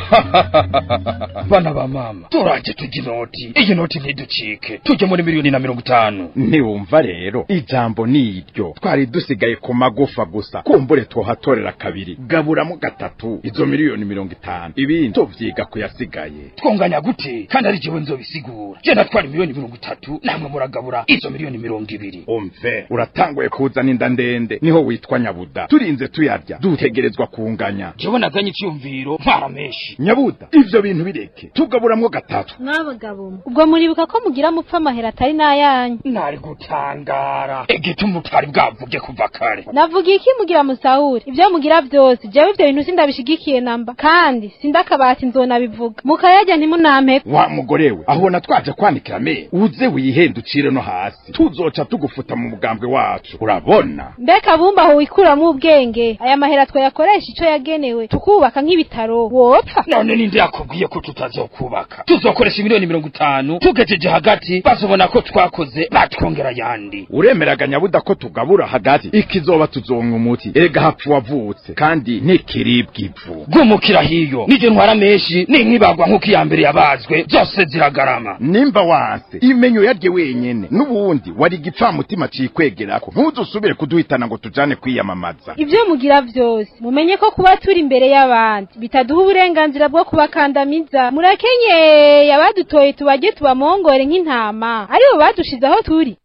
bana ba mama turaje tujya inoti iyi noti ntiducike tujye muri miliyoni na mirongo itanu ntiwumva rero ijambo ni iryo twari dusigaye ku magufa gusa kumbure twohatorera kabiri gaburamo gatatu izo miliyoni mirongo itanu ibindi tuvyiga kuyasigaye twonganya gute kandi ari jewe nzobisigura je natwara miliyoni mirongo itatu namwe muragabura izo miliyoni mirongo ibiri umve uratanguye kuzana inda ndende niho witwa nyabuda turinze tuyarya dutegerezwa kunganya jewe nazanye icyumviro ntwara menshi nyabuda ivyo bintu bireke tugaburamwo gatatu mwabagabo ubwo muribuka ko mugira mupfa amahera atari n'ayanyu nari gutangara egituma utari bwavuge kuva kare navuga iki mugira musahura ibyo mugira byose jewe ivyo bintu sindabishigikiye namba kandi sindakabati nzonabivuga mukayarya ntimunampe wa mugore we ahubona twaje kwanikira me uze wihenda ucire no hasi tuzoca tugufuta mu mugambwe wacu urabona mbega bumba aho wikuramo ubwenge aya mahera twayakoresha ico yagenewe tukubaka nk'ibitaro wopfa none ninde yakubwiye ko tutazokubaka tuzokoresha miliyoni mirongo itanu tugejeje hagati bazobona ko twakoze batwongera yandi uremeraga nyabuda ko tugabura hagati ikizoba tuzonka umuti erega hapfu wavutse kandi ntikiribwa ivu gumukira hiyo nije ntwara menshi ninkibagwa nk'uko iya mbere yabazwe zose ziragarama nimba wanse imenyo yarye wenyene n'ubundi wari igipfamutima cikwegerako ntuzusubire kuduhitana ngo tujane kwiyamamaza ibyo mugira byose mumenye ko kuba turi imbere y'abandi bitaduha uburenganzira bwo kubakandamiza murakenyeye abadutoye tubajye tubamongore nk'intama aribo badushize aho turi